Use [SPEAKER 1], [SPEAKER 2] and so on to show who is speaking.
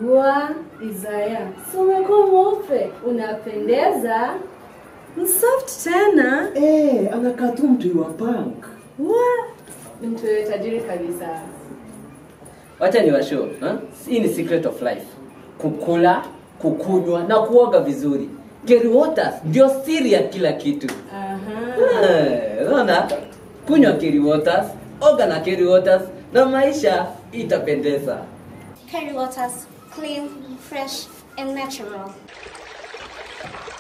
[SPEAKER 1] Wa Isaya, si umekuwa mweupe, unapendeza.
[SPEAKER 2] Msoft tena.
[SPEAKER 3] Eh, anakaa tu mtu wa punk.
[SPEAKER 2] Wa.
[SPEAKER 1] Mtu wewe tajiri kabisa.
[SPEAKER 4] Wacha ni washow, ha? Hii ni secret of life. Kukula, kukunywa na kuoga vizuri. Kerry Waters ndio siri ya kila kitu.
[SPEAKER 1] Aha.
[SPEAKER 4] Eh, Unaona? Kunywa Kerry Waters, oga na Kerry Waters na maisha itapendeza.
[SPEAKER 5] Curry waters, clean, fresh, and natural.